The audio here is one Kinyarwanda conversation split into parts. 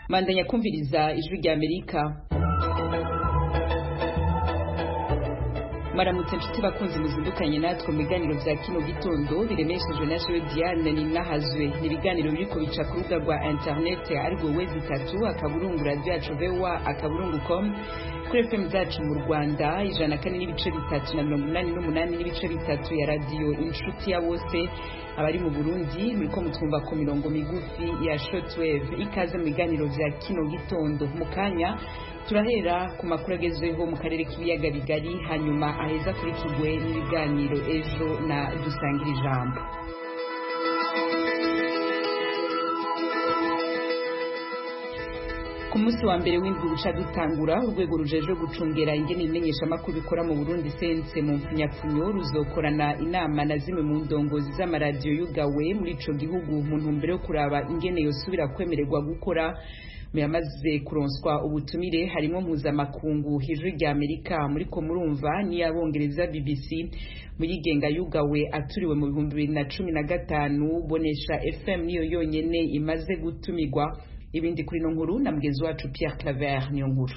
bandanya kumviriza ijwi rya amerika maramutse nshuti bakunzi muzindukanye natwe mu biganiro bya kino gitondo biremeshejwe na jewe diane ninahazwe ni ibiganiro biri kubica ku rubuga rwa interinete arirwo wezi itatu akaburungu radiyo yacu vewa akaburungu komu kuri fm zacu mu rwanda ijana kane n'ibice bitatu na mirongo inani n'umunani n'ibice bitatu ya radiyo inshuti ya bose abari mu burundi muriko mutwumva ku mirongo migufi ya shortwave ikaze mu biganiro vya kino gitondo mu kanya turahera ku makuru agezweho mu karere k'ibiyaga bigari hanyuma aheza akurikirwe n'ibiganiro ejo na dusangira ijambo ku munsi wa mbere w'indwi buca dutangura urwego rujejwe gucungera ingene ibimenyeshamakuru bikora mu burundi sense mu mpfunyapfunyo ruzokorana inama na zimwe mu ndongozi z'amaradiyo yugawe muri ico gihugu mu ntumbero yo kuraba ingene yosubira kwemererwa gukora yamaze kuronswa ubutumire harimo mpuzamakungu ijwi rya amerika muriko murumva n'iy'abongereza bbc muyigenga yugawe aturiwe mu bihumbi bibiri na cumi na gatanu bonesha fm niyo yonyene imaze gutumirwa ibindi kuri ino nkuru na mugenzi wacu pierre claver niyo nkuru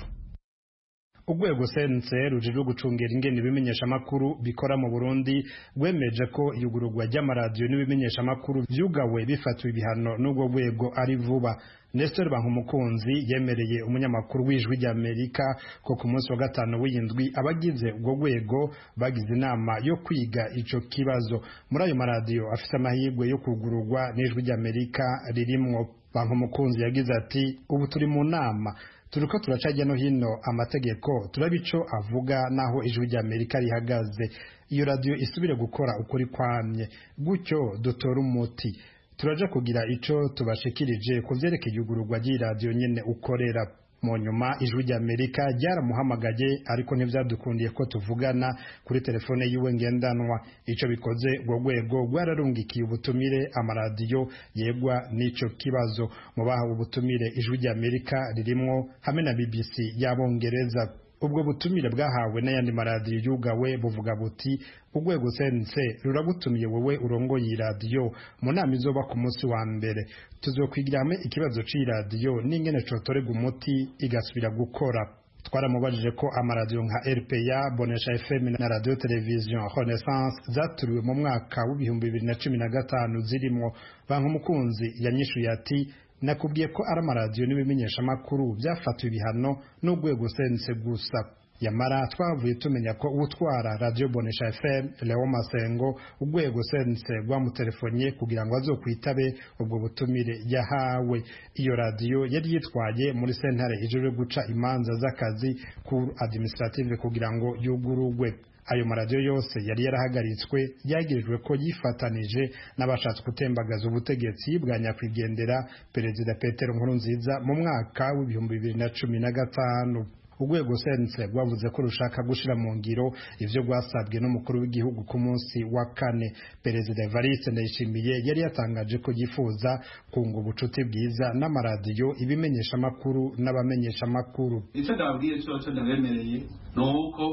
urwego sense rujejwe gucungera ingene ibimenyeshamakuru bikora mu burundi rwemeje ko iyugururwa ry'amaradiyo n'ibimenyeshamakuru vyugawe bifatiwe ibihano n'urwo rwego ari vuba Nestor Bankumukunzi yemereye umunyamakuru w'ijwi rya Amerika ko ku munsi wa gatanu w'indwi abagize ubwo rwego bagize inama yo kwiga ico kibazo muri ayo maradiyo afite amahirwe yo kugururwa n'ijwi rya Amerika ririmwo Bankumukunzi yagize ati ubu turi mu nama turiko turaca hirya no hino amategeko turaba ico avuga naho ijwi rya Amerika rihagaze iyo radiyo isubire gukora ukuri kwamye gutyo dutora umuti turaja kugira ico tubashikirije ku vyerekeye igururwa ry'iradiyo nyene ukorera mu nyuma ijwi rya amerika ryaramuhamagaye ariko ntivyadukundiye ko tuvugana kuri telefone yiwe ngendanwa ico bikoze urwo rwego rwararungikiye ubutumire amaradiyo yegwa n'ico kibazo mu bahawe ubutumire ijwi rya amerika ririmwo hamwe na bbc y'abongereza ubwo butumire bwahawe n'ayandi maradiyo yugawe buvuga buti urwego sense ruragutumiye wowe urongoye iradiyo mu nama izoba ku munsi wa mbere tuzokwigira hamwe ikibazo c'iradiyo n'ingene cotorega umuti igasubira gukora twaramubajije ko amaradiyo nka rpa bonesha fm na radio television renaissance zaturiwe mu mwaka w'ibihumbi bibiri na cumi na gatanu zirimwo banka umukunzi yanyishuye ati nakubwiye ko ari amaradiyo n'ibimenyeshamakuru byafatiwe ibihano n'urwego sense gusa yamara twavuye tumenya ko utwara radiyo bonesha fm leo masengo urwego sense rwamutelefoniye kugira ngo azokwitabe ubwo butumire yahawe iyo radiyo yari yitwaye muri sentare ijejwe guca imanza z'akazi cour administrative kugira ngo yugurugwe ayo maradiyo yose yari yarahagaritswe yagirijwe ko yifatanije n'abashatse gutembagaza ubutegetsi bwa nyakwigendera perezida petero nkurunziza mu mwaka w'ibihumbi bibiri na cumi na gatanu urwego sense rwavuze ko rushaka gushira mu ngiro ivyo rwasabwe n'umukuru w'igihugu ku munsi wa kane perezida evariste ndayishimiye yari yatangaje ko yifuza kunga ubucuti bwiza n'amaradiyo ibimenyeshamakuru n'abamenyeshamakuru icyo ndababwiye cyoco ndabemereye ni uko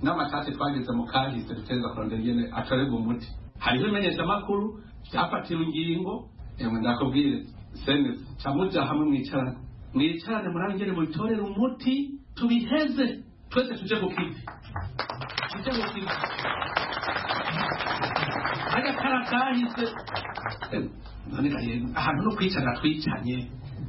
n'amashyashya twageze mu kahise duteza kurondera ingene atorerwa umuti hariho imenyeshamakuru ryafatiwe ingingo emwe ndakubwire senesi camuja hamwe mwicarane mwicarane murabe ingene mubitorera umuti tubiheze twese tuje ku kivi tuje ku kivi hajya kara kahise none ahantu no kwicara twicanye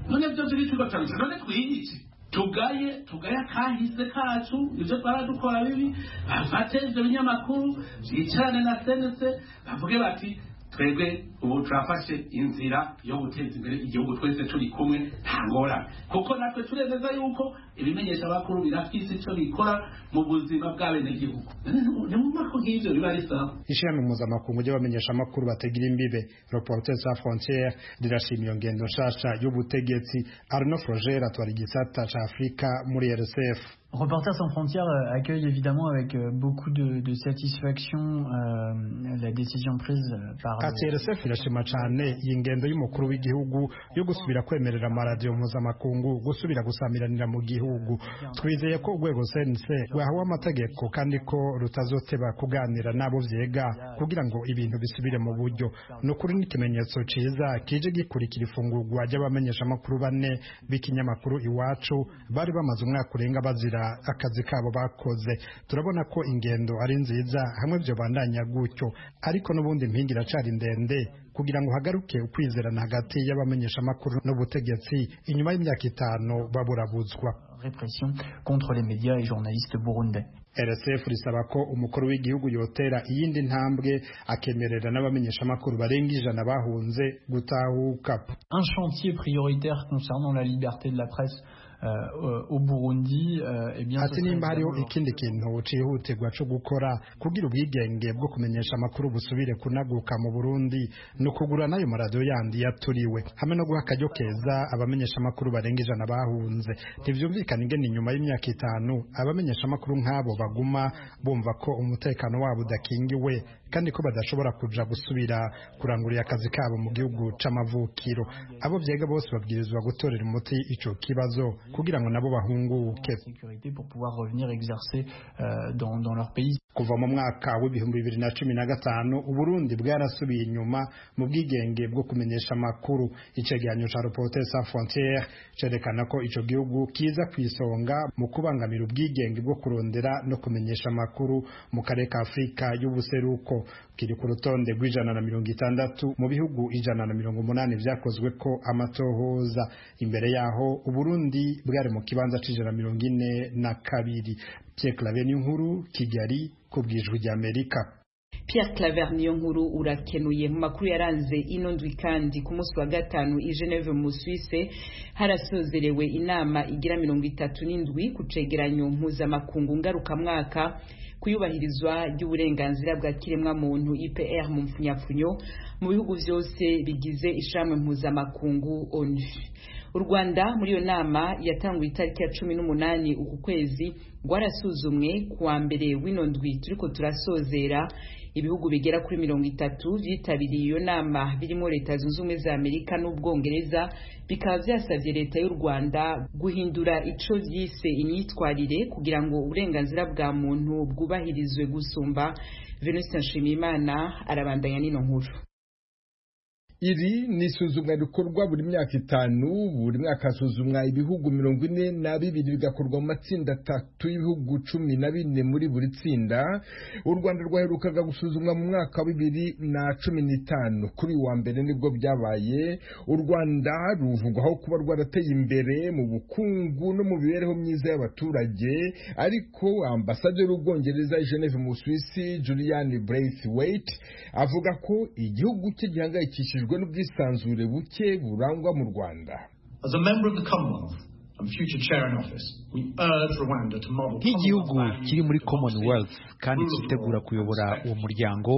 none byo turi tugatabisa none twiyice tugaye tugaye akahise kacu ibyo twara dukora bibi bafate ibyo binyamakuru bicarane na senese bavuge bati twebwe ubu turafashe inzira yo guteza imbere igihugu twese turi kumwe nta ngorane kuko natwe turemeza yuko ibimenyesha abakuru birafise icyo bikora mu buzima bw'abenegihugu ni mu mako nk'ibyo biba risawa ishirahamwe mpuzamakungu ry'abamenyesha amakuru batagira imbibe reporters sans frontiere rirashima iyo ngendo nshasha y'ubutegetsi arno frogere atwara igisata ca afurika muri rsf Reporters sans frontières accueille évidemment avec beaucoup de, de satisfaction euh, la décision prise par ATRSF irashima cyane iyi ngendo y'umukuru w'igihugu yo gusubira kwemerera amaradiyo mpuzamakungu gusubira gusamiranira mu gihugu gihugu twizeye ko urwego sense rwahawe amategeko kandi ko rutazoteba kuganira n'abo vyega kugira ngo ibintu bisubire mu buryo ni ukuri n'ikimenyetso ciza kije gikurikira ifungurwa ry'abamenyeshamakuru bane b'ikinyamakuru iwacu bari bamaze umwaka urenga bazira akazi kabo bakoze turabona ko ingendo ari nziza hamwe vyo bandanya gutyo ariko n'ubundi impinga iracari ndende kugira ngo hagaruke ukwizerana hagati y'abamenyeshamakuru n'ubutegetsi inyuma y'imyaka itanu baburabuzwa répression contre les médias et journalistes burundais RSF risaba ko umukuru w'igihugu yotera iyindi ntambwe akemerera n'abamenyeshamakuru barenga ijana bahunze gutahuka un chantier prioritaire concernant la liberté de la presse au Burundi ati nimba hariho ikindi kintu cyihutirwa cyo gukora kugira ubwigenge bwo kumenyesha amakuru busubire kunaguka mu Burundi ni ukugura n'ayo maradiyo yandi yaturiwe hamwe no guha akajyo keza abamenyesha amakuru barenga ijana bahunze ntibyumvikane ingene inyuma y'imyaka itanu abamenyesha amakuru nk'abo baguma bumva ko umutekano wabo udakingiwe kandi ko badashobora kuja gusubira kurangurira akazi kabo mu gihugu c'amavukiro abo vyega bose babwirizwa gutorera umuti ico kibazo kugira ngo nabo bahunguke kuva mu mwaka w'ibihumbi bibiri na cumi na gatanu uburundi bwarasubiye inyuma mu bwigenge bwo kumenyesha amakuru icegeranyo ca reporter sans frontiere cerekana ko ico gihugu kiza ku isonga mu kubangamira ubwigenge bwo kurondera no kumenyesha amakuru mu karere ka afurika y'ubuseruko kiri ku rutonde rw'ijana na mirongo itandatu mu bihugu ijana na mirongo umunani vyakozwe ko amatohoza imbere yaho uburundi bwari mu kibanza c'ijana na mirongo ine na kabiri Pierre Claver Niyonkuru Kigali ku bwijwi ry'Amerika Pierre Claver Niyonkuru urakenuye mu makuru yaranze ino ndwi kandi ku munsi wa gatanu i Geneve mu Suisse harasozerewe inama igira mirongo itatu n'indwi ku cegeranyo mpuzamakungu ngarukamwaka kuyubahirizwa ry'uburenganzira bwa kiremwa muntu IPR mu mfunyapfunyo mu bihugu byose bigize ishamwe mpuzamakungu ONU u rwanda muri iyo nama yatanguye itariki ya cumi n'umunani uku kwezi rwarasuzumwe kuwa mbere w'ino ndwi turiko turasozera ibihugu bigera kuri mirongo itatu byitabiriye iyo nama birimo leta zunze ubumwe za amerika n'ubwongereza bikaba byasabye leta y'u rwanda guhindura ico vyise imyitwarire kugira ngo uburenganzira bwa muntu bwubahirizwe gusumba venuste nshimiyimana arabandanya n'ino nkuru iri ni isuzumwa rikorwa buri myaka itanu buri mwaka hasuzumwa ibihugu mirongo ine na bibiri bigakorwa mu matsinda atatu y'ibihugu cumi na bine muri buri tsinda u rwanda rwaherukaga gusuzumwa mu mwaka wa bibiri na cumi n'itanu kuri uyu wa mbere nibwo byabaye u rwanda ruvugwaho kuba rwarateye imbere mu bukungu no mu mibereho myiza y'abaturage ariko ambasaderi w'ubwongereza geneve mu suwisi julian braithwaite avuga ko igihugu cye gihangayikishijwe biterwa n'ubwisanzure buke burangwa mu Rwanda As a member of the Commonwealth and future chair in office we urge Rwanda to model nk'igihugu kiri muri Commonwealth kandi cyitegura kuyobora uwo muryango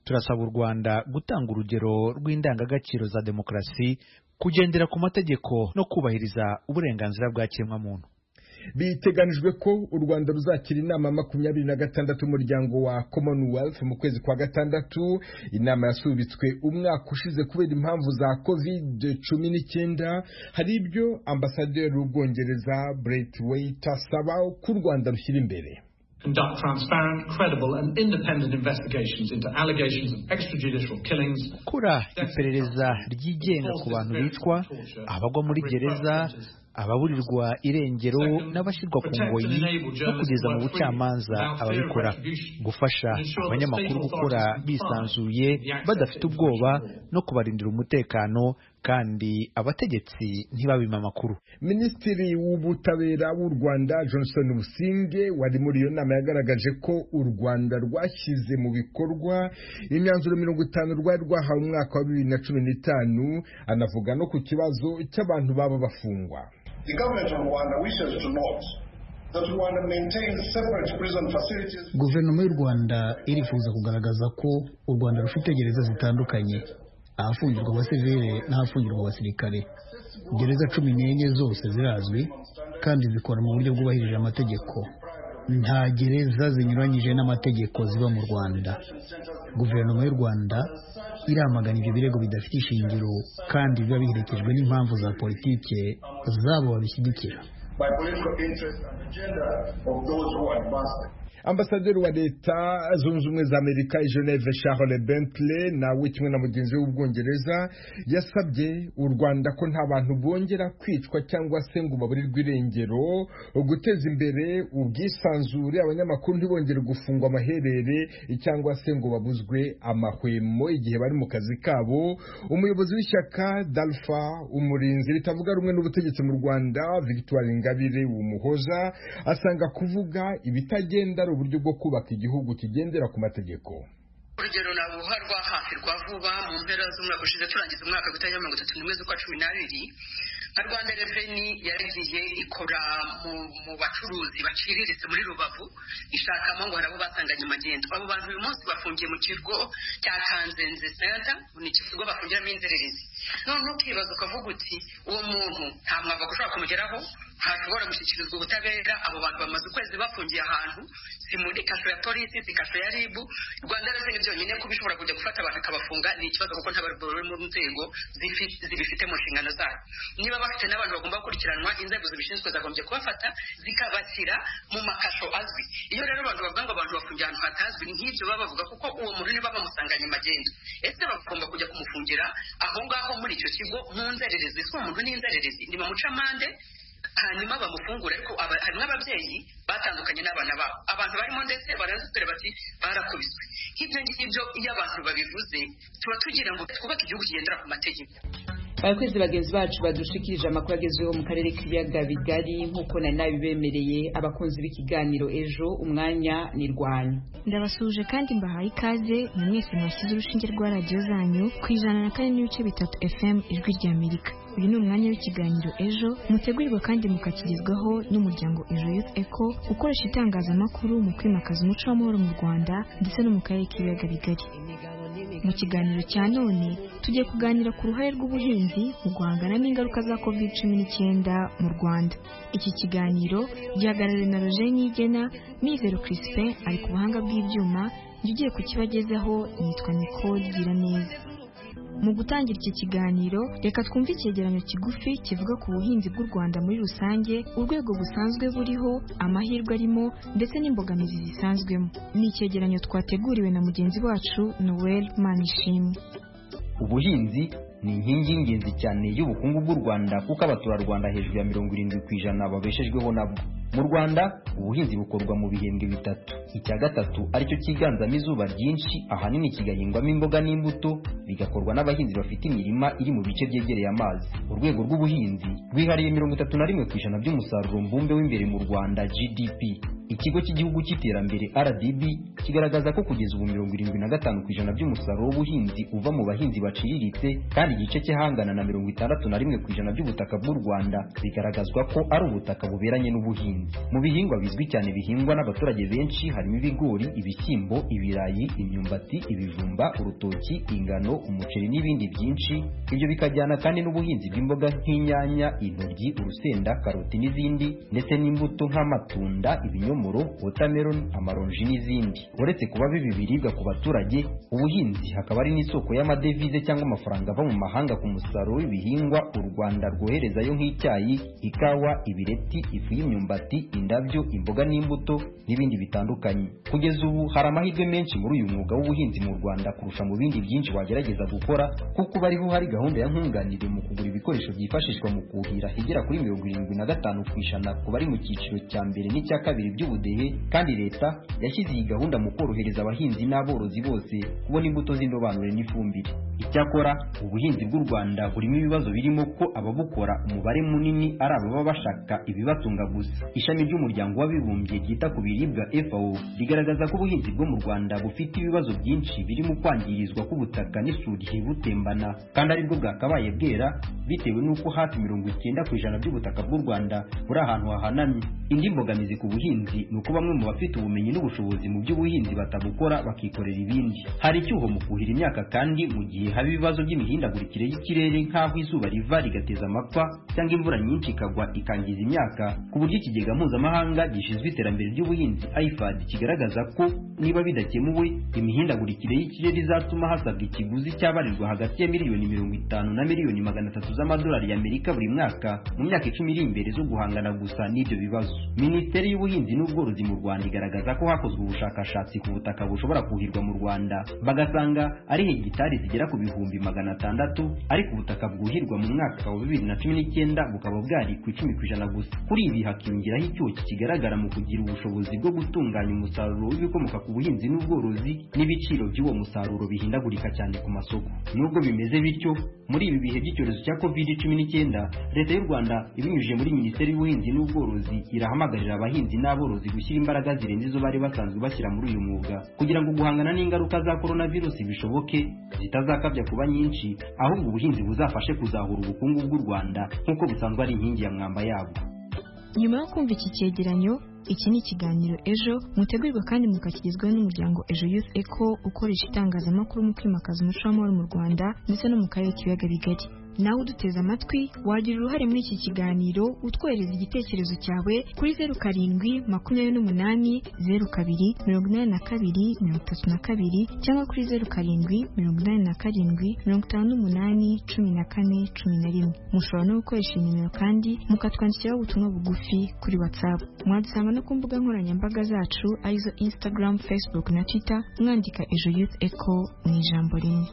turasaba u Rwanda gutanga urugero rw'indangagaciro za demokarasi kugendera ku mategeko no kubahiriza uburenganzira bwa kiremwamuntu biteganijwe ko u rwanda ruzakira inama makumyabiri na gatandatu umuryango wa commonwealth mu kwezi kwa gatandatu inama yasubitswe umwaka ushize kubera impamvu za covid cumi n'icyenda hari ibyo ambasaderi w'ubwongereza braithwaite asaba ko u rwanda rushyira imbere conduct transparent, credible, and independent investigations into allegations of extrajudicial killings. Gukora iperereza ryigenga ku bantu bicwa, abagwa muri gereza, ababurirwa irengero n'abashyirwa ku ngoyi no kugeza mu bucamanza ababikora, gufasha abanyamakuru gukora bisanzuye badafite ubwoba no kubarindira umutekano kandi abategetsi ntibabima amakuru minisitiri w'ubutabera w'u rwanda johnson businge wari muri iyo nama yagaragaje ko u rwanda rwashyize mu bikorwa imyanzuro mirongo itanu rwari rwahawe umwaka wa bibiri na cumi n'itanu anavuga no ku kibazo cy'abantu baba bafungwa guverinoma y'u rwanda irifuza kugaragaza ko u rwanda rufite gereza zitandukanye ahafungirwa abasivile n'ahafungirwa abasirikare gereza cumi n'enye zose zirazwi kandi zikora mu buryo bwubahirije amategeko nta gereza zinyuranyije n'amategeko ziba mu rwanda guverinoma y'u rwanda iramagana ibyo birego bidafite ishingiro kandi biba biherekejwe n'impamvu za politike zabo babishyigikira by political interest and agenda of those who advance them. ambasaderi wa leta zunze ubumwe za amerika geneve charles bentley nawe kimwe na mugenzi we w'ubwongereza yasabye u rwanda ko nta bantu bongera kwicwa cyangwa se ngo baburirwe irengero guteza imbere ubwisanzure abanyamakuru ntibongere gufungwa amaherere cyangwa se ngo babuzwe amahwemo igihe bari mu kazi kabo umuyobozi w'ishyaka dalfa umurinzi ritavuga rumwe n'ubutegetsi mu rwanda victoire ingabire umuhoza asanga kuvuga ibitagenda ari uburyo bwo kubaka igihugu kigendera ku mategeko urugero nabuha rwahahirwa vuba mu mpera z'umwaka ushize turangiza umwaka gutangira mirongo itatu n'imwe z'ukwa cumi n'abiri nka rwanda reveni yagiye ikora mu bacuruzi baciriritse muri rubavu ishakamo ngo hari abo basanganye amagendo abo bantu uyu munsi bafungiye mu kigo cya kanzenze senta ni ikigo bafungiramo inzererezi none ukibaza ukavuga uti uwo muntu nta mwambaro ushobora kumugeraho ntashobora gushyikirizwa ubutabera abo bantu bamaze ukwezi bafungiye ahantu si muri kasho ya polisi si kasho ya ribu rwanda reveni byonyine kuba ishobora kujya gufata abantu ikabafunga ni ikibazo kuko nta bari bari mu nzego zibifite mu nshingano zayo niba bafite n'abantu bagomba gukurikiranwa inzego zibishinzwe zagombye kubafata zikabashyira mu makasho azwi iyo rero abantu bavuga ngo abantu bafungiye ahantu hatazwi nk'ibyo baba bavuga kuko uwo muntu niba bamusanganye amagenda ese bagomba kujya kumufungira aho ngaho muri icyo kigo mu nzererezi si umuntu n'inzererezi ni bamucamande hanyuma bamufungura ariko harimo ababyeyi batandukanye n'abana babo abantu barimo ndetse barazitore bati barakubiswe nk'ibyo ngibyo iyo abantu babivuze tuba tugira ngo twubake igihugu kigendera ku mategeko abakozi bagenzi bacu badushikirije amakuru agezweho mu karere k'ibiyaga bigari nk'uko nari nabibemereye abakunzi b'ikiganiro ejo umwanya ni rwanyu ndabasuhuje kandi mbahaye ikaze ni mwese mwashyize urushinge rwa radiyo zanyu ku ijana na kane n'ibice bitatu fm ijwi rya amerika uyu ni umwanya w'ikiganiro ejo mutegurirwa kandi mukakigezwaho n'umuryango ejo youth eco ukoresha itangazamakuru mu kwimakaza umuco w'amahoro mu rwanda ndetse no mu karere k'ibiyaga bigari mu kiganiro cya none tugiye kuganira ku ruhare rw'ubuhinzi mu guhangana n'ingaruka za covid cumi n'icyenda mu rwanda iki kiganiro gihagarariwe na roger nyigena mizero crispin ari ku buhanga bw'ibyuma jya ugiye kukibagezaho yitwa nicole gira neza mu gutangira iki kiganiro reka twumve icyegeranyo kigufi kivuga ku buhinzi bw'u rwanda muri rusange urwego busanzwe buriho amahirwe arimo ndetse n'imbogamizi zisanzwemo ni icyegeranyo twateguriwe na mugenzi wacu noel manishimwe ubuhinzi ni inkingi y'ingenzi cyane y'ubukungu bw'u rwanda kuko abaturarwanda hejuru ya mirongo irindwi ku ijana babeshejweho nabwo mu rwanda ubuhinzi bukorwa mu bihembwe bitatu icya gatatu aricyo cyiganzamo izuba ryinshi ahanini kigahingwamo imboga n'imbuto bigakorwa n'abahinzi bafite imirima iri mu bice byegereye amazi urwego rw'ubuhinzi rwihariye mirongo itatu na rimwe ku ijana by'umusaruro mbumbe w'imbere mu rwanda gdp ikigo cy'igihugu cy'iterambere rdb kigaragaza ko kugeza ubu mirongo irindwi na gatanu ku ijana by'umusaruro w'ubuhinzi uva mu bahinzi baciriritse kandi igice cy'ahangana na mirongo itandatu na rimwe ku ijana by'ubutaka bw'u rwanda bigaragazwa ko ari ubutaka buberanye n'ubuhinzi mu bihingwa bizwi cyane bihingwa n'abaturage benshi harimo ibigori ibishyimbo ibirayi imyumbati ibijumba urutoki ingano umuceri n'ibindi byinshi ibyo bikajyana kandi n'ubuhinzi bw'imboga nk'inyanya intoryi urusenda karoti n'izindi ndetse n'imbuto nk'amatunda ibinyomoro watermelon amaronji n'izindi uretse kuba bibi biribwa ku baturage ubuhinzi hakaba ari n'isoko y'amadevize cyangwa amafaranga ava mu mahanga ku musaruro w'ibihingwa u rwanda rwoherezayo nk'icyayi ikawa ibireti ifu y'imyumbati indabyo imboga n'imbuto n'ibindi bitandukanye kugeza ubu hari amahirwe menshi muri uyu mwuga w'ubuhinzi mu rwanda kurusha mu bindi byinshi wagerageza gukora kuko bariho hari gahunda ya nkunganire mu kugura ibikoresho byifashishwa mu kuhira igera kuri mirongo irindwi na gatanu ku ijana ku bari mu cyiciro cya mbere n'icya kabiri by'ubu ubudehe kandi leta yashyize iyi gahunda mu korohereza abahinzi n'aborozi bose kubona imbuto z'indobanure n'ifumbire icyakora ubuhinzi bw'u rwanda burimo ibibazo birimo ko ababukora umubare munini ari ababa bashaka ibibatunga gusa ishami ry'umuryango w'abibumbye ryita ku biribwa fao rigaragaza ko ubuhinzi bwo mu rwanda bufite ibibazo byinshi birimo kwangirizwa k'ubutaka n'isuri ibutembana kandi aribwo bwakabaye bwera bitewe n'uko hafi mirongo icyenda ku ijana by'ubutaka bw'u rwanda buri ahantu hahanamye indi mbogamizi ku buhinzi ni uko bamwe mu bafite ubumenyi n'ubushobozi mu by'ubuhinzi batabukora bakikorera ibindi hari icyuho mu kuhira imyaka kandi mu gihe haba ibibazo by'imihindagurikire y'ikirere nk'aho izuba riva rigateza amapfa cyangwa imvura nyinshi ikagwa ikangiza imyaka ku buryo ikigega mpuzamahanga gishinzwe iterambere ry'ubuhinzi ifad kigaragaza ko niba bidakemuwe imihindagurikire y'ikirere izatuma hasabwa ikiguzi cyabarirwa hagati ya miliyoni mirongo itanu na miliyoni magana atatu z'amadolari y'amerika buri mwaka mu myaka icumi iri imbere zo guhangana gusa n'ibyo bibazo minisiteri y'ubuhinzi n'ubworozi mu rwanda igaragaza ko hakozwe ubushakashatsi ku butaka bushobora kuhirwa mu rwanda bagasanga ari hegitari zigera ku bihumbi magana atandatu ariko ubutaka bwuhirwa mu mwaka wa bibiri na cumi n'icyenda bukaba bwari ku icumi ku ijana gusa kuri ibi hakiyongeraho icyuki kigaragara mu kugira ubushobozi bwo gutunganya umusaruro w'ibikomoka ku buhinzi n'ubworozi n'ibiciro by'uwo musaruro bihindagurika cyane ku masoko nubwo bimeze bityo muri ibi bihe by'icyorezo cya covid cumi n'icyenda leta y'u rwanda ibinyujije muri minisiteri y'ubuhinzi n'ubworozi irahamagarira abahinzi n'aborozi gushyira imbaraga zirenze izo bari basanzwe bashyira muri uyu mwuga kugira ngo guhangana n'ingaruka za coronavirus bishoboke zitazakabya kuba nyinshi ahubwo ubuhinzi buzafashe kuzahura ubukungu bw'u rwanda nk'uko bisanzwe ari inkingi ya mwamba yabwo nyuma yo kumva iki cyegeranyo iki ni ikiganiro ejo mutegurirwa kandi mukakigezwaho n'umuryango ejo youth eco ukoresha itangazamakuru mu kwimakaza umuco w'amahoro mu rwanda ndetse no mu karere k'ibiyaga bigari nawe uduteze amatwi wagira uruhare muri iki kiganiro utwohereza igitekerezo cyawe kuri zeru karindwi makumyabiri n'umunani zeru kabiri mirongo inani na kabiri mirongo itatu na kabiri cyangwa kuri zeru karindwi mirongo inani na karindwi mirongo itanu n'umunani cumi na kane cumi na rimwe mushobora no gukoresha iyi nimero kandi mukatwandikiraho ubutumwa bugufi kuri whatsapp mwadusanga no ku mbuga nkoranyambaga zacu arizo instagram facebook na twitter mwandika ejo youth eco mu ijambo rimwe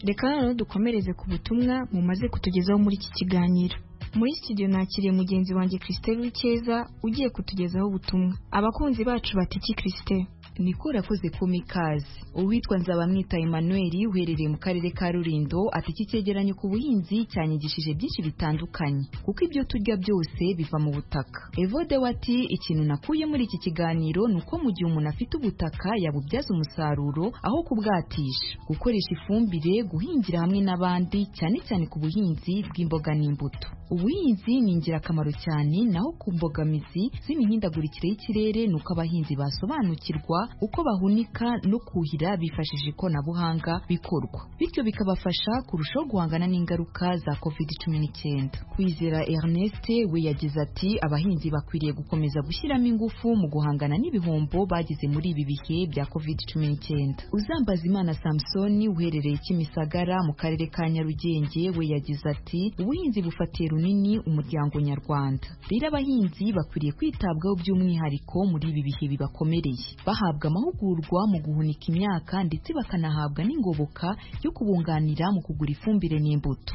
reka noneho dukomereze ku butumwa mumaze kutugezaho muri iki kiganiro muri studio nakiriye mugenzi wanjye christelle w'icyeza ugiye kutugezaho ubutumwa abakunzi bacu batiki christelle niko urakoze ku mikazi uwitwa nzabamwita emmanuel uherereye mu karere ka rurindo ati iki cyegeranyo ku buhinzi cyanyigishije byinshi bitandukanye kuko ibyo turya byose biva mu butaka evode wati ikintu nakuye muri iki kiganiro ni uko mu gihe umuntu afite ubutaka yabubyaza umusaruro aho kubwatisha gukoresha ifumbire guhingira hamwe n'abandi cyane cyane ku buhinzi bw'imboga n'imbuto ubuhinzi ni ingirakamaro cyane naho ku mbogamizi z'imihindagurikire y'ikirere ni uko abahinzi basobanukirwa uko bahunika no kuhira bifashishije ikoranabuhanga bikorwa bityo bikabafasha kurushaho guhangana n'ingaruka za covid cumi n'icyenda kwizera ernest we yagize ati abahinzi bakwiriye gukomeza gushyiramo ingufu mu guhangana n'ibihombo bagize muri ibi bihe bya covid cumi n'icyenda uzambaza imana samusoni uherereye kimisagara mu karere ka nyarugenge we yagize ati ubuhinzi bufatiye runini ni umuryango nyarwanda rero abahinzi bakwiriye kwitabwaho by'umwihariko muri ibi bihe bibakomereye bahabwa amahugurwa mu guhunika imyaka ndetse bakanahabwa n'ingoboka yo kubunganira mu kugura ifumbire n'imbuto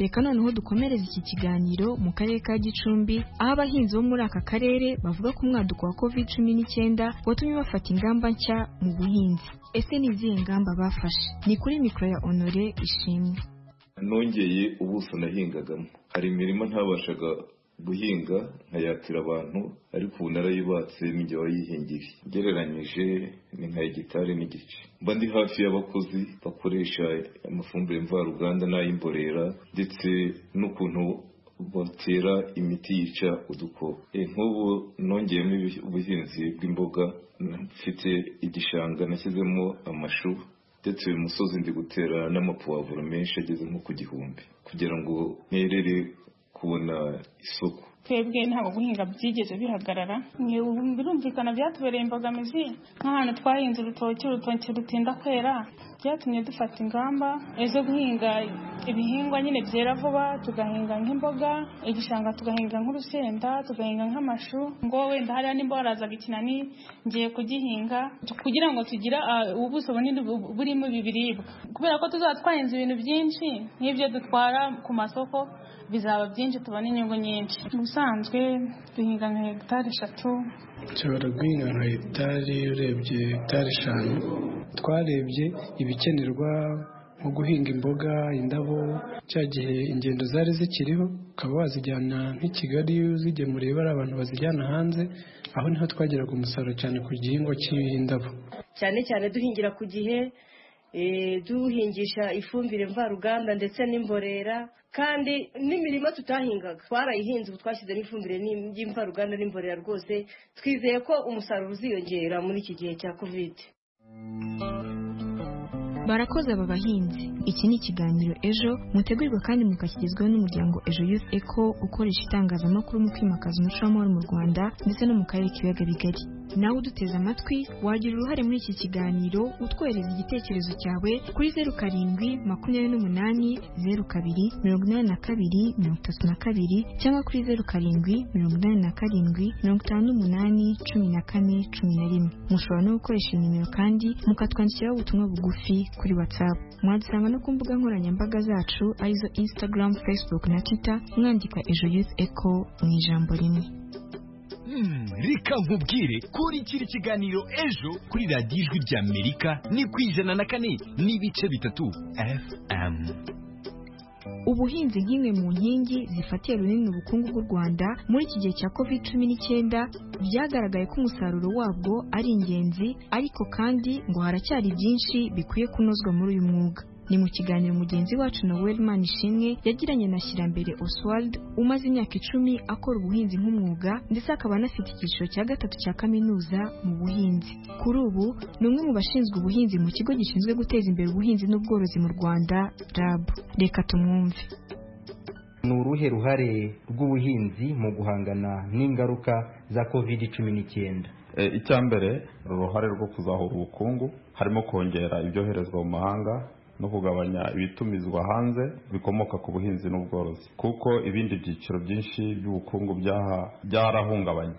reka noneho dukomereze iki kiganiro mu karere ka gicumbi aho abahinzi bo muri aka karere bavuga ko umwaduko wa covid cumi n'icyenda watumye bafata ingamba nshya mu buhinzi ese ni izihe ngamba bafashe ni kuri mikoro ya honore ishimwe nongeye ubuso nahingagamo hari imirima ntabashaga guhinga nkayatira abantu ariko ubu narayibatse n'ijya wayihingiye ugereranyije ni nka hegitari n'igice mba ndi hafi y'abakozi bakoresha amafumbire mvaruganda n'ay'imborera ndetse n'ukuntu batera imiti yica udukoko nk'ubu nongeyemo ubuhinzi bw'imboga mfite igishanga nashyizemo amashu ndetse uyu musozi ndi gutera n'amapuwavuro menshi ageze nko ku gihumbi kugira ngo nterere kubona isoko twebwe ntabwo guhinga byigeze bihagarara birumvikana byatubereye imbogamizi nk'ahantu twahinze urutoki urutoki rutinda kwera byatumye dufata ingamba zo guhinga ibihingwa nyine byera vuba tugahinga nk'imboga igishanga tugahinga nk'urusenda tugahinga nk'amashu ngo wenda hariya nimba warazaga ikinani ngiye kugihinga kugira ngo tugire ubuso bunini burimo ibi biribwa kubera ko tuzaba twahinze ibintu byinshi nk'ibyo dutwara ku masoko bizaba byinshi tubona inyungu nyinshi ubusanzwe duhinga nka hegitari eshatu nshobora guhinga nka hegitari urebye hegitari eshanu twarebye ibikenerwa nko guhinga imboga indabo cya gihe ingendo zari zikiriho ukaba wazijyana nk'i kigali uzigemuriye bari abantu bazijyana hanze aho niho twageraga umusaruro cyane ku gihingwa cy'indabo cyane cyane duhingira ku gihe duhingisha ifumbire mvaruganda ndetse n'imborera kandi n'imirima tutahingaga twarayihinze ubu twashyizemo ifumbire y'imvaruganda n'imborera rwose twizeye ko umusaruro uziyongera muri iki gihe cya kovide barakoze aba bahinzi iki ni ikiganiro ejo mutegurirwa kandi mukakigezweho n'umuryango ejo yuzi eko ukoresha itangazamakuru mu kwimakaza umuco w'amahoro mu rwanda ndetse no mu karere k'ibiyaga bigari nawe uduteze amatwi wagira uruhare muri iki kiganiro utwohereza igitekerezo cyawe kuri zeru karindwi makumyabiri n'umunani zeru kabiri mirongo inani na kabiri mirongo itatu na kabiri cyangwa kuri zeru karindwi mirongo inani na karindwi mirongo itanu n'umunani cumi na kane cumi na rimwe mushobora no gukoresha inimero kandi mukatwandikiraho ubutumwa bugufi kuri whatsapp mwadusanga no ku mbuga nkoranyambaga zacu arizo instagram facebook na twitter mwandika ejo youth echo mu ijambo rimwe reka nkubwire kuri kiri kiganiro ejo kuri radiyo ijwi ry'amerika ni ku ijana na kane n'ibice bitatu fm ubuhinzi nk'imwe mu nkingi zifatiye runini ubukungu bw'u rwanda muri iki gihe cya covid cumi n'icyenda byagaragaye ko umusaruro wabwo ari ingenzi ariko kandi ngo haracyari byinshi bikwiye kunozwa muri uyu mwuga ni mu kiganiro mugenzi wacu noel manishimwe yagiranye na shyirambere oswald umaze imyaka icumi akora ubuhinzi nk'umwuga ndetse akaba anafite icyiciro cya gatatu cya kaminuza mu buhinzi kuri ubu ni umwe mu bashinzwe ubuhinzi mu kigo gishinzwe guteza imbere ubuhinzi n'ubworozi mu rwanda rab reka tumwumve ni uruhe ruhare rw'ubuhinzi mu guhangana n'ingaruka za covid cumi n'icyenda icya mbere uruhare rwo kuzahura ubukungu harimo kongera ibyoherezwa mu mahanga no kugabanya ibitumizwa hanze bikomoka ku buhinzi n'ubworozi kuko ibindi byiciro byinshi by'ubukungu byarahungabanye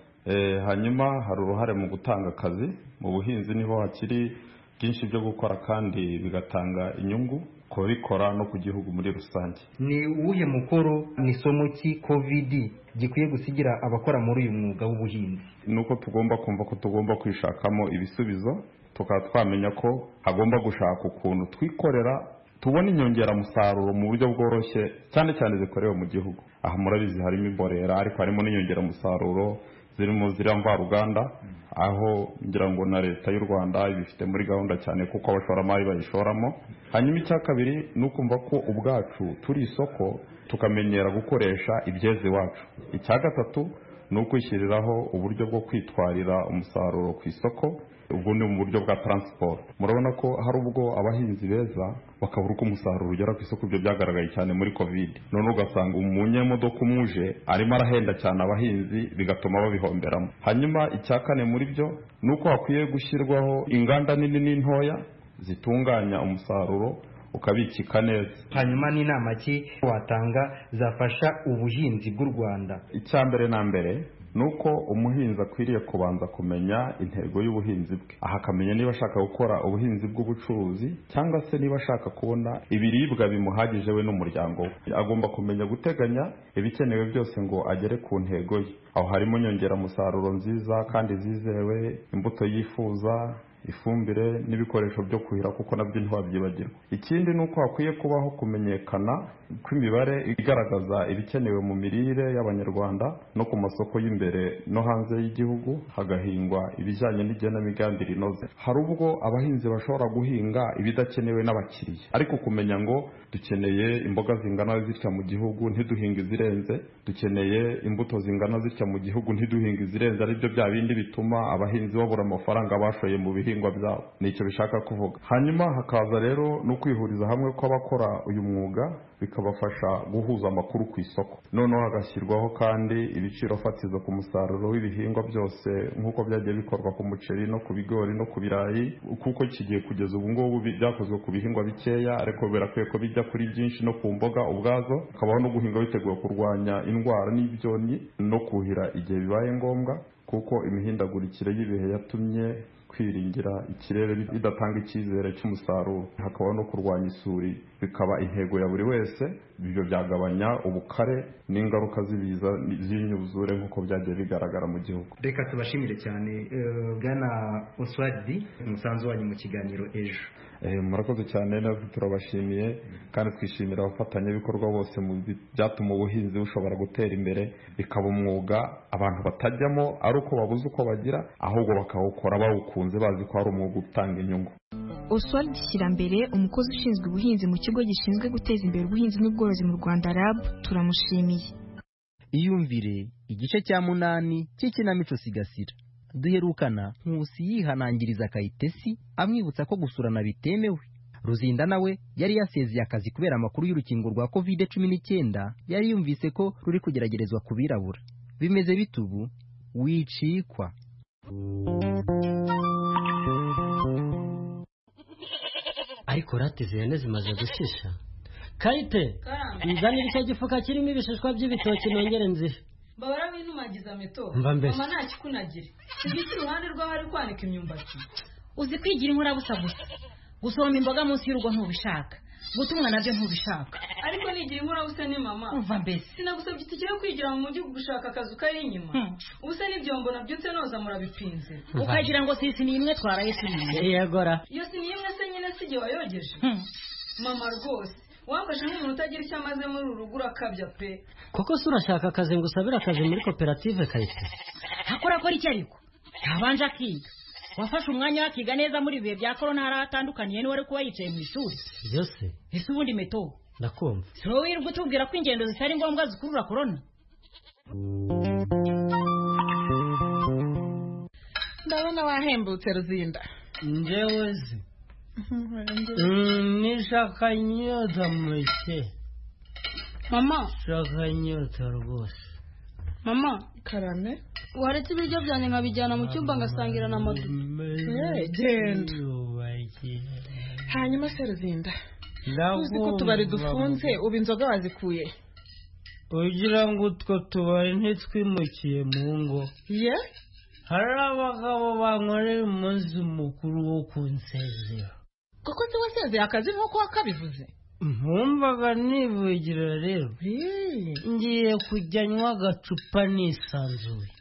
hanyuma hari uruhare mu gutanga akazi mu buhinzi niho hakiri byinshi byo gukora kandi bigatanga inyungu ku babikora no ku gihugu muri rusange ni uwuhe mukoro ni somo ki kovidi gikwiye gusigira abakora muri uyu mwuga w'ubuhinzi ni uko tugomba kumva ko tugomba kwishakamo ibisubizo tukaba twamenya ko hagomba gushaka ukuntu twikorera tubona inyongeramusaruro mu buryo bworoshye cyane cyane zikorewe mu gihugu aha murabizi harimo imborera ariko harimo n'inyongeramusaruro zirimo ziriya mvaruganda aho ngira ngo na leta y'u rwanda ibifite muri gahunda cyane kuko abashoramari bayishoramo hanyuma icya kabiri ni ukumva ko ubwacu turi isoko tukamenyera gukoresha ibyeze iwacu icya gatatu ni ukwishyiriraho uburyo bwo kwitwarira umusaruro ku isoko ubwo ni mu buryo bwa taransiporo murabona ko hari ubwo abahinzi beza bakabura uko umusaruro ugera ku isoko ibyo byagaragaye cyane muri kovide none ugasanga umunyamodoka umuje arimo arahenda cyane abahinzi bigatuma babihomberamo hanyuma icya kane muri byo ni uko hakwiye gushyirwaho inganda nini n'intoya zitunganya umusaruro ukabikika neza hanyuma n'inama ki watanga zafasha ubuhinzi bw'u rwanda icya mbere na mbere ni uko umuhinzi akwiriye kubanza kumenya intego y'ubuhinzi bwe aha akamenya niba ashaka gukora ubuhinzi bw'ubucuruzi cyangwa se niba ashaka kubona ibiribwa bimuhagije we n'umuryango we agomba kumenya guteganya ibikenewe byose ngo agere ku ntego ye aho harimo inyongeramusaruro nziza kandi zizewe imbuto yifuza ifumbire n'ibikoresho byo kuhira kuko nabyo ntiwabyibagirwa ikindi ni uko hakwiye kubaho kumenyekana kw'imibare igaragaza ibikenewe mu mirire y'abanyarwanda no ku masoko y'imbere no hanze y'igihugu hagahingwa ibijyanye n'igenamigambi rinoze hari ubwo abahinzi bashobora guhinga ibidakenewe n'abakiriya ariko kumenya ngo dukeneye imboga zingana zitya mu gihugu ntiduhinga izirenze dukeneye imbuto zingana zitya mu gihugu ntiduhinga izirenze aribyo bya bindi bituma abahinzi babura amafaranga bashoye mu bihinga bihingwa byabo nicyo bishaka kuvuga hanyuma hakaza rero no kwihuriza hamwe kw'abakora uyu mwuga bikabafasha guhuza amakuru ku isoko noneho hagashyirwaho kandi ibiciro fatizo ku musaruro w'ibihingwa byose nk'uko byagiye bikorwa ku muceri no ku bigori no ku birayi kuko kigiye kugeza ubu ngubu byakozwe ku bihingwa bikeya ariko birakwiye ko bijya kuri byinshi no ku mboga ubwazo hakabaho no guhinga biteguye kurwanya indwara n'ibyonnyi no kuhira igihe bibaye ngombwa kuko imihindagurikire y'ibihe yatumye kwiringira ikirere bidatanga icyizere cy'umusaruro hakaba no kurwanya isuri bikaba intego ya buri wese ibyo byagabanya ubukare n'ingaruka z'ibiza z'inyuzure nk'uko byagiye bigaragara mu gihugu reka tubashimire cyane bwana oswadi umusanzu wanyu mu kiganiro ejo murakoze cyane natwe turabashimiye kandi twishimira abafatanyabikorwa bose mu byatuma ubuhinzi bushobora gutera imbere bikaba umwuga abantu batajyamo ari uko babuze uko bagira ahubwo bakawukora bawukunze bazi ko ari umwuga utanga inyungu oswald shyirambere umukozi ushinzwe ubuhinzi mu kigo gishinzwe guteza imbere ubuhinzi n'ubworozi mu rwanda rab turamushimiye iyumvire igice cya munani cy'ikinamico sigasira duherukana nkusi yihanangiriza kayitesi amwibutsa ko gusurana bitemewe ruzinda nawe yari yasezeye akazi kubera amakuru y'urukingo rwa kovide cumi n'icyenda yari yumvise ko ruri kugeragerezwa ku birabura bimeze bitubu wicikwa ariko rati zihene zimaze gushisha kayite nzanira icyo gifuka kirimo ibishishwa by'ibitoki nongere nzihe babara winumagiza ametora Mba mbese. mama ntakikunagire kibitse iruhande rw'aho ari kwanika imyumbati uzi kwigira inkurabusa gusa gusoroma imboga munsi y'urugo ntubishaka gutumwa nabyo ntubishaka ariko nigira inkurabusa ni mama Umva mbese. sinagusabye itike yo kwigira mu mujyi gushaka akazu kari inyuma ubuse n'ibyombo nabyutse noza murabipinze Umva. ukagira ngo si isi ni imwe twaraye si imwe yegora iyo si n'imwe se nyine si igihe wayogeje mama rwose wamfashe nk'umuntu utagira icyo amaze muri uru rugo urakabya pe koko se urashaka akazi ngo usabire akazi muri koperative kayite akora akora iki ariko ntabanje akiga wafashe umwanya we akiga neza muri ibihe bya korona hari aho atandukaniye n'uwari kuba yicaye mu ishuri byose ese ubundi meto ndakumva si wowe wirirwa utubwira ko ingendo zitari ngombwa zikurura korona ndabona wahembutse ruzinda njyewe se Mm, nishaka nyota muke mama shaka nyota rwose mama karame waretse ibiryo byanjye nkabijyana mu cyumba ngasangira na madu Eh, genda hanyuma se ruzinda uzi ko utubari dufunze ubu inzoga wazikuye ugira ngo utwo tubari ntitwimukiye mu ngo ye hari abagabo bankorera umunsi mukuru wo ku nsezero kuko se wasezeye akazi nk'uko wakabivuze nkumvaga nivugira rero ngiye kujya nywa agacupa nisanzuye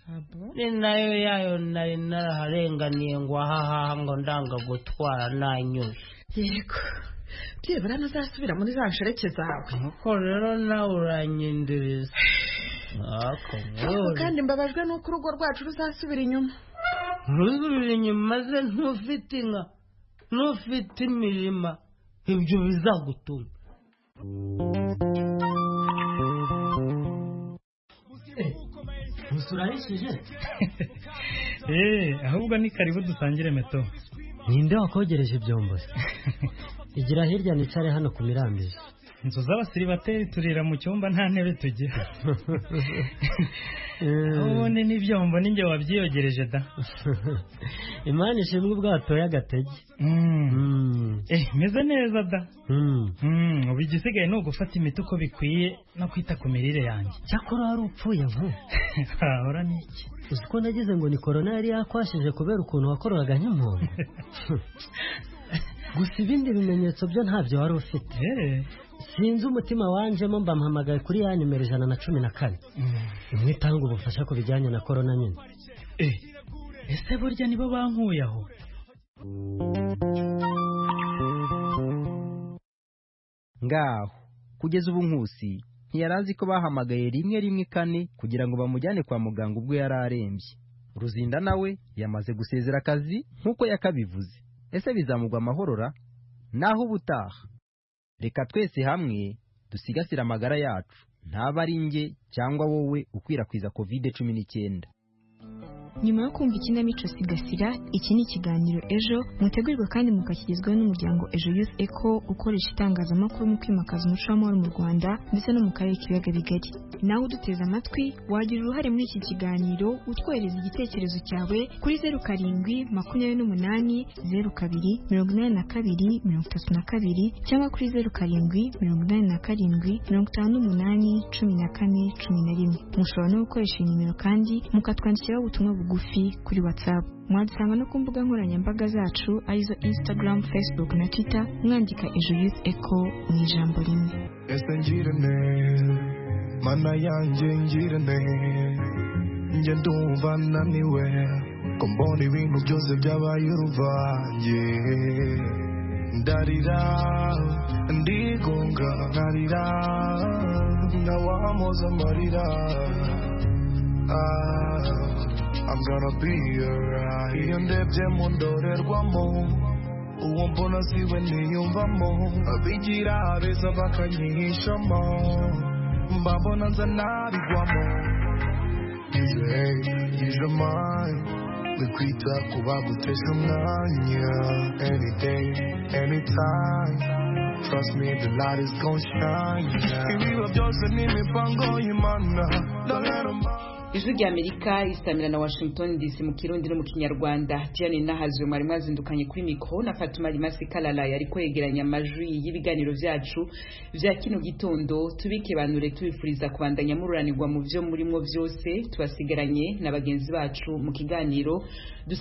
ni nayo yayo nari naraharenganiye ngo ahahaha ngo ndanga gutwara nanyuye yego byibura ntuzasubira muri za nshoreke zawe nuko rero nawe uranyendereza Ako ariko ngore. kandi mbabajwe n'uko urugo rwacu ruzasubira inyuma ruzurira inyuma ze ntufite inka ntufite imirima ibyo bizagutuma Musurahishije eee ahubwo ni karibu dusangire meto ninde wakogereje ibyombo se igira hirya nicare hano ku mirambiri inzu z'abasiribateri turira mu cyumba nta ntebe tugira ubundi n'ibyombo ni njye wabyiyogereje da imana ishimwe ubwato y'agatege eh meze neza da Mm. Mm, ubu igisigaye ni ugufata imiti uko bikwiye no kwita ku mirire yanjye cyakora wari upfuye vuba hahora n'iki uzi ko nagize ngo ni korona yari yakwashije kubera ukuntu wakoraga nk'impunzi gusa ibindi bimenyetso byo ntabyo wari ufite sinzi umutima wanjemo mba mpamagaye kuri ya nimero ijana na cumi na kane imwe itanga ubufasha ku bijyanye na korona nyine ese burya nibo bankuye aho ngaho kugeza ubu nkusi ntiyari azi ko bahamagaye rimwe rimwe kane kugira ngo bamujyane kwa muganga ubwo yari arembye ruzinda nawe yamaze gusezera akazi nk'uko yakabivuze ese bizamugwa amahorora naho ubutaha reka twese hamwe dusigasire amagara yacu ntaba ari njye cyangwa wowe ukwirakwiza kovide cumi n'icyenda nyuma yo kumva ikinamico sigasira iki ni ikiganiro ejo mutegurirwa kandi mukashyirizwaho n'umuryango ejo youth eco ukoresha itangazamakuru mu kwimakaza umuco w'amahoro mu rwanda ndetse no mu karere k'ibiyaga bigari nawe uduteze amatwi wagira uruhare muri iki kiganiro utwohereza igitekerezo cyawe kuri zeru karindwi makumyabiri n'umunani zeru kabiri mirongo inani na kabiri mirongo itatu na kabiri cyangwa kuri zeru karindwi mirongo inani na karindwi mirongo itanu n'umunani cumi na kane cumi na rimwe mushobora no gukoresha iyi nimero kandi mukatwandikiraho ubutumwa bugufi kuri whatsapp mwadusanga no ku mbuga nkoranyambaga zacu arizo instagram facebook na twitter mwandika ejo youth echo mu ijambo rimwe ese ngirane mana yanjye ngirane njye ndumva naniwe ko mbona ibintu byose byabaye uruvange ndarira ndigunga nkarira nkawamoza amarira Ah, I'm gonna be alright iyo ndebye mu ndorerwamo uwo mbona si we niyumvamo abigira abeza bakanyihishamo mbabona nza nabigwamo yuje yuje amayi ni kwita ku bagutesha umwanya any day anytime trust me the light is gonna shine ibiba byose ni imipango y'imana ndabera ijwi rya amerika isamira na washington dc mu kirundi no mu kinyarwanda diane nahazwe mwari mwazindukanye kuri mikoro na fatuma rimasi karara yari kwegeranya amajwi y'ibiganiro byacu bya kino gitondo tubikibanure tubifuriza kubandanya mururanirwa mu byo murimo byose tubasigaranye na bagenzi bacu mu kiganiro